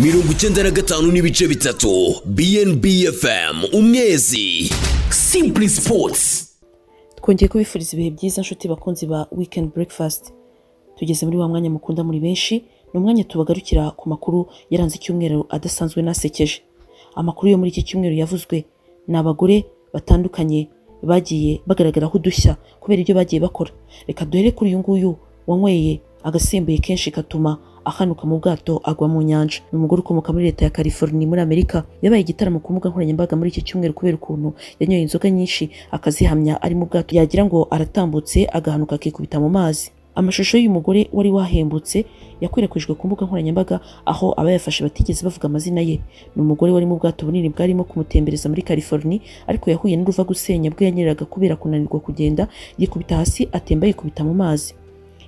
mirongo icyenda na gatanu n'ibice bitatu BNB FM umwezi Simple Sports twongeye kubifuriza ibihe byiza nshuti bakunzi ba weekend breakfast tugeze muri wa mwanya mukunda muri benshi ni umwanya tubagarukira ku makuru yaranze icyumweru adasanzwe n'asekeje amakuru yo muri iki cyumweru yavuzwe ni abagore batandukanye bagiye bagaragaraho udushya kubera ibyo bagiye bakora reka duhere kuri uyu nguyu wanyweye agasembuye kenshi katuma ahanuka mu bwato agwa mu nyanja ni umugore ukomoka muri leta ya california muri amerika yabaye igitaramo ku mbuga nkoranyambaga muri iki cyumweru kubera ukuntu yanyoye inzoga nyinshi akazihamya ari mu bwato yagira ngo aratambutse agahanuka akikubita mu mazi amashusho y'uyu mugore wari wahembutse yakwirakwijwe ku mbuga nkoranyambaga aho abayafashe batigeze bavuga amazina ye ni umugore wari mu bwato bunini bwarimo kumutembereza muri california ariko yahuye n'uruva gusenya bwo yanyereraga kubera kunanirwa kugenda yikubita hasi atemba yikubita mu mazi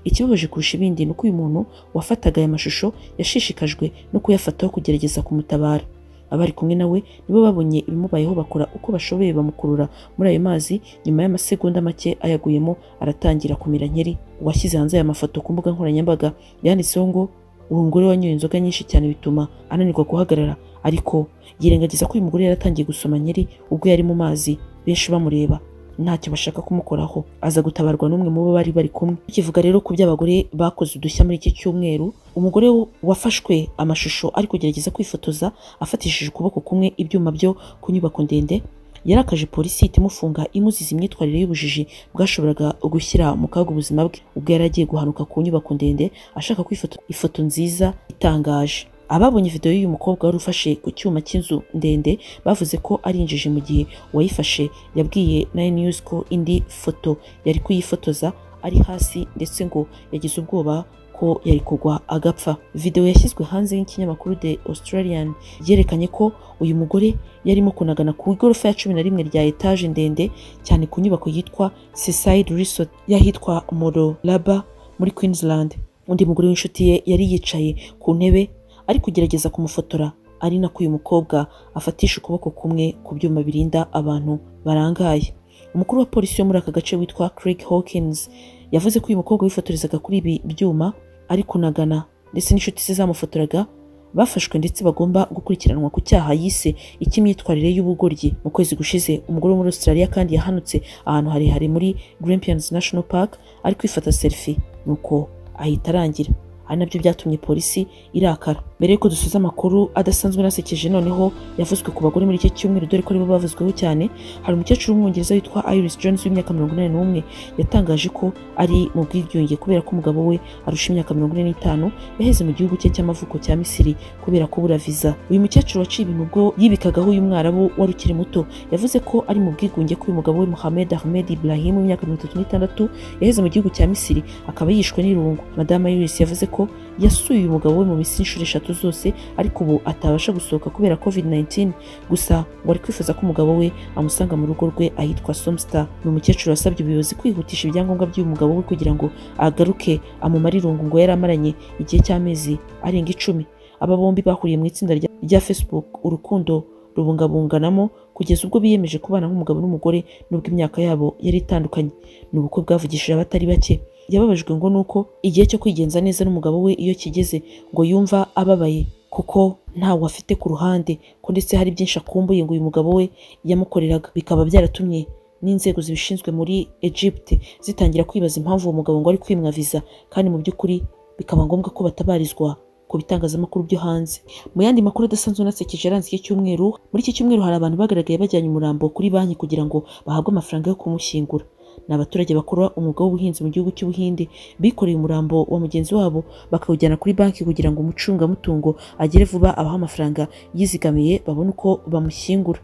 ikibabaje kurusha ibindi ni uko uyu muntu wafataga aya mashusho yashishikajwe no kuyafataho kugerageza kumutabara abari kumwe nawe nibo babonye ibimubayeho bakora uko bashoboye bamukurura muri ayo mazi nyuma y'amasegonda make ayaguyemo aratangira kumira nkeri uwashyize hanze aya mafoto ku mbuga nkoranyambaga yanditseho ngo uwo mugore wanyoye inzoga nyinshi cyane bituma ananirwa guhagarara ariko yirengagiza ko uyu mugore yaratangiye gusoma nkeri ubwo yari mu mazi benshi bamureba ntacyo bashaka kumukoraho aza gutabarwa n'umwe mu bo bari bari kumwe tukivuga rero ku by'abagore bakoze udushya muri iki cyumweru umugore wafashwe amashusho ari kugerageza kwifotoza afatishije ukuboko kumwe ibyuma byo ku nyubako ndende yarakaje polisi ihita imufunga imuziza imyitwarire y'ubujiji bwashoboraga gushyira mu kaga ubuzima bwe ubwo yari agiye guhanuka ku nyubako ndende ashaka kwifata ifoto nziza itangaje ababonye videwo y'uyu mukobwa wari ufashe ku cyuma cy'inzu ndende bavuze ko ari injiji mu gihe uwayifashe yabwiye nine news ko indi foto yari kuyifotoza ari hasi ndetse ngo yagize ubwoba ko yari kugwa agapfa videwo yashyizwe hanze y'ikinyamakuru the australian yerekanye ko uyu mugore yarimo kunagana ku igorofa ya cumi na rimwe rya etaje ndende cyane ku nyubako yitwa seaside resort y'ahitwa mororaba muri queensland undi mugore w'inshuti ye yari yicaye ku ntebe ari kugerageza kumufotora ari nako uyu mukobwa afatisha ukuboko kumwe ku byuma birinda abantu barangaye umukuru wa polisi yo muri aka gace witwa Craig Hawkins yavuze ko uyu mukobwa wifotorezaga kuri ibi byuma ari kunagana ndetse n'inshuti ze zamufotoraga bafashwe ndetse bagomba gukurikiranwa ku cyaha yise icy'imyitwarire y'ubugoryi mu kwezi gushize umugore wo muri Australia kandi yahanutse ahantu harehare muri Grampians National Park ari kwifata selfie nuko ahita arangira ari nabyo byatumye polisi irakara mbere y'uko dusoza amakuru adasanzwe nasekeje noneho yavuzwe ku bagore muri iki cyumweru dore ko aribo bavuzweho cyane hari umukecuru w'umwongereza witwa Iris Jones w'imyaka mirongo inani n'umwe yatangaje ko ari mu bwigunge kubera ko umugabo we arusha imyaka mirongo ine n'itanu yaheze mu gihugu cye cy'amavuko cya Misiri kubera kubura viza uyu mukecuru waciye ibintu ubwo yibikagaho uyu mwarabu wari ukiri muto yavuze ko ari mu bwigunge ko uyu mugabo we Mohamed Ahmed Ibrahim w'imyaka mirongo itatu n'itandatu yaheze mu gihugu cya Misiri akaba yishwe n'irungu madame Iris yavuze ko yasuye umugabo we mu minsi inshuro eshatu zose ariko ubu atabasha gusohoka kubera covid 19 gusa ngo ari kwifuza ko umugabo we amusanga mu rugo rwe ahitwa somstar ni umukecuru wasabye ubuyobozi kwihutisha ibyangombwa by'uyu mugabo we kugira ngo agaruke amumare irungu ngo yari amaranye igihe cy'amezi arenga icumi aba bombi bahuriye mu itsinda rya facebook urukundo rubungabunganamo kugeza ubwo biyemeje kubana nk'umugabo n'umugore n'ubwo imyaka yabo yari itandukanye ni ubukwe bwavugishije abatari bake yababajwe ngo nuko igihe cyo kwigenza neza n'umugabo we iyo kigeze ngo yumva ababaye kuko ntawe afite ku ruhande ko ndetse hari byinshi akumbuye ngo uyu mugabo we yamukoreraga bikaba byaratumye n'inzego zibishinzwe muri Egypte zitangira kwibaza impamvu uwo mugabo ngo ari kwimwa viza kandi mu by'ukuri bikaba ngombwa ko batabarizwa ku bitangazamakuru byo hanze mu yandi makuru adasanzwe nasekeje yaranze iki cyumweru muri iki cyumweru hari abantu bagaragaye bajyanye umurambo kuri banki kugira ngo bahabwe amafaranga yo kumushyingura ni abaturage bakora umwuga w'ubuhinzi mu gihugu cy'ubuhinde bikoreye umurambo wa mugenzi wabo bakawujyana kuri banki kugira ngo umucungamutungo agere vuba abaha amafaranga yizigamiye babone uko bamushyingura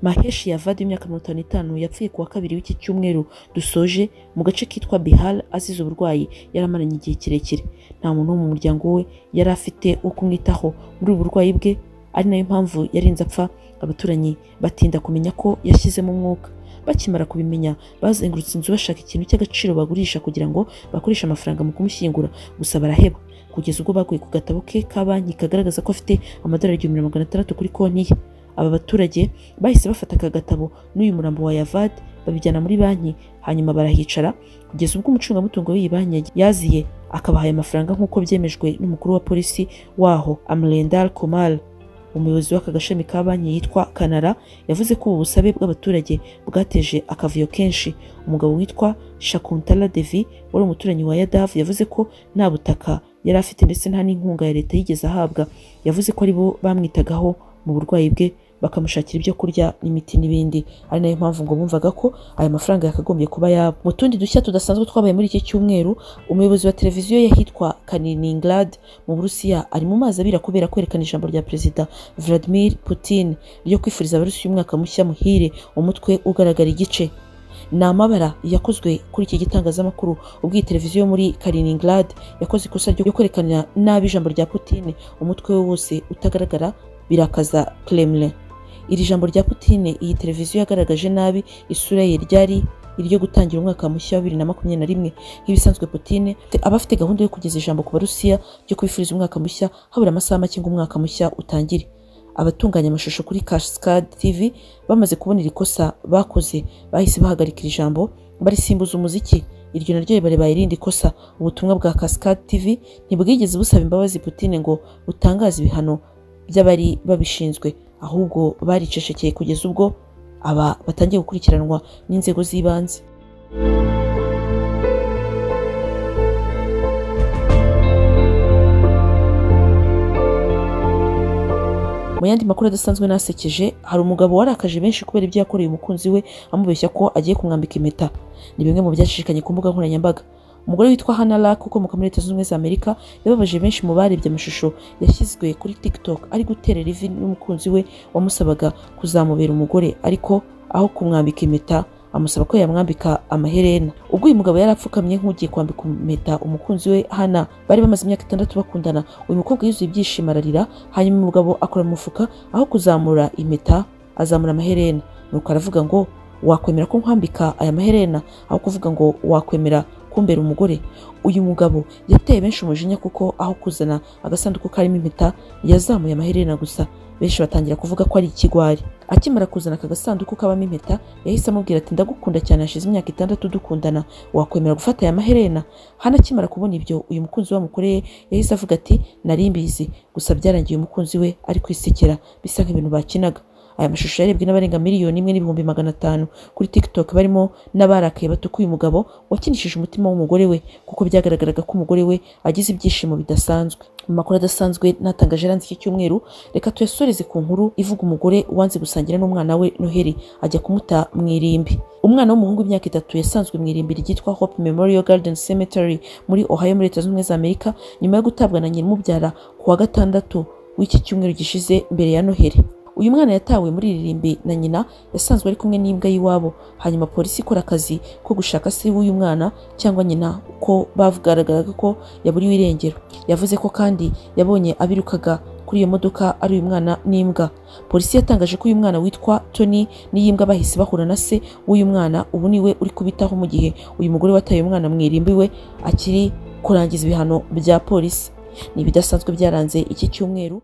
maheshi yavadi w'imyaka mirongo itanu n'itanu yapfuye ku wa kabiri w'iki cyumweru dusoje mu gace kitwa bihar azize uburwayi yari amaranye igihe kirekire nta muntu wo mu muryango we yari afite wo kumwitaho muri ubu burwayi bwe ari nayo mpamvu yarinze apfa abaturanyi batinda kumenya ko yashyizemo umwuka bakimara kubimenya bazengurutse inzu bashaka ikintu cy'agaciro bagurisha kugira ngo bakoreshe amafaranga mu kumushyingura gusa baraheba kugeza ubwo baguye ku gatabo ke ka banki kagaragaza ko afite amadolari igihumbi na magana atandatu kuri konti ye aba baturage bahise bafata aka gatabo n'uyu murambo wa yavad babijyana muri banki hanyuma barahicara kugeza ubwo umucungamutungo w'iyi banki yaziye akabahaye amafaranga nk'uko byemejwe n'umukuru wa polisi waho amurendal komal umuyobozi w'aka gashami ka banki yitwa kanara yavuze ko ubu busabe bw'abaturage bwateje akavuyo kenshi umugabo witwa shakuntala devi wari umuturanyi wa yadav yavuze ko nta butaka yari afite ndetse nta n'inkunga ya leta yigeze ahabwa yavuze ko aribo bamwitagaho mu burwayi bwe bakamushakira ibyo kurya n'imiti n'ibindi ari nayo mpamvu ngo bumvaga ko aya mafaranga yakagombye kuba yabo mu tundi dushya tudasanzwe twabaye muri iki cyumweru umuyobozi wa televiziyo yahitwa kaniningrad mu burusiya ari mu mazi abira kubera kwerekana ijambo rya perezida vladimir putin ryo kwifuriza abarusiya umwaka mushya muhire umutwe ugaragara igice ni amabara yakozwe kuri iki gitangazamakuru ubwo iyi televiziyo yo muri kaliningrad yakoze ikosa ryo kwerekana nabi ijambo rya putin umutwe we wose utagaragara birakaza kremlin iri jambo rya Putin iyi televiziyo yagaragaje nabi isura ye ryari iryo gutangira umwaka mushya wa bibiri na makumyabiri na rimwe nk'ibisanzwe Putin aba afite gahunda yo kugeza ijambo ku barusiya ryo kwifuriza umwaka mushya habura amasaha make ngo umwaka mushya utangire abatunganya amashusho kuri Cascade TV bamaze kubona iri kosa bakoze bahise bahagarika iri jambo barisimbuza umuziki iryo naryo ribaye irindi kosa ubutumwa bwa Cascade TV ntibwigeze busaba imbabazi Putin ngo butangaze ibihano by'abari babishinzwe ahubwo baricecekeye kugeza ubwo aba batangiye gukurikiranwa n'inzego z'ibanze mu yandi makuru adasanzwe nasekeje hari umugabo warakaje benshi kubera ibyo yakoreye umukunzi we amubeshya ko agiye kumwambika impeta ni bimwe mu byashishikanye ku mbuga nkoranyambaga umugore witwa Hannah Lack ukomoka muri leta zunze ubumwe za Amerika yababaje benshi mu barebye amashusho yashyizwe kuri TikTok ari guterera ivi n'umukunzi we wamusabaga kuzamubera umugore ariko aho kumwambika impeta amusaba ko yamwambika amaherena ubwo uyu mugabo yari apfukamye nk'ugiye kwambika impeta umukunzi we hana bari bamaze imyaka itandatu bakundana uyu mukobwa yuzuye ibyishimo ararira hanyuma umugabo akora mu mufuka aho kuzamura impeta azamura amaherena nuko aravuga ngo wakwemera ko nkwambika aya maherena aho kuvuga ngo wakwemera kumbera umugore uyu mugabo yateye benshi umujinya kuko aho kuzana agasanduku karimo impeta yazamuye amaherena gusa benshi batangira kuvuga ko ari ikigwari akimara kuzana aka gasanduku kabamo impeta yahise amubwira ati ndagukunda cyane hashize imyaka itandatu dukundana wakwemera gufata aya maherena hano akimara kubona ibyo uyu mukunzi we wamukoreye yahise avuga ati nari mbizi gusa byarangiye umukunzi we ari kwisekera bisa nk'ibintu bakinaga aya mashusho yarebwe n'abarenga miliyoni imwe n'ibihumbi magana atanu kuri tiktok barimo n'abarakaye batuka uyu mugabo wakinishije umutima w'umugore we kuko byagaragaraga ko umugore we agize ibyishimo bidasanzwe mu makuru adasanzwe natangaje aranze iki cyumweru reka tuyasoreze ku nkuru ivuga umugore wanze gusangira n'umwana we noheli ajya kumuta mu irimbi umwana w'umuhungu w'imyaka itatu yasanzwe mu irimbi ryitwa hope memorial garden cemetery muri ohio muri leta zunze ubumwe za amerika nyuma yo gutabwa na nyir'umubyara ku wa gatandatu w'iki cyumweru gishize mbere ya noheli uyu mwana yatawe muri iririmbi na nyina yasanzwe ari kumwe n'imbwa y'iwabo hanyuma polisi ikora akazi ko gushaka se w'uyu mwana cyangwa nyina ko bagaragaraga ko yaburiwe irengero yavuze ko kandi yabonye abirukaga kuri iyo modoka ari uyu mwana n'imbwa polisi yatangaje ko uyu mwana witwa tony n'iyi mbwa bahise bahura na se w'uyu mwana ubu niwe uri kubitaho mu gihe uyu mugore wataye umwana mu irimbi we akiri kurangiza ibihano bya polisi ni ibidasanzwe byaranze iki cyumweru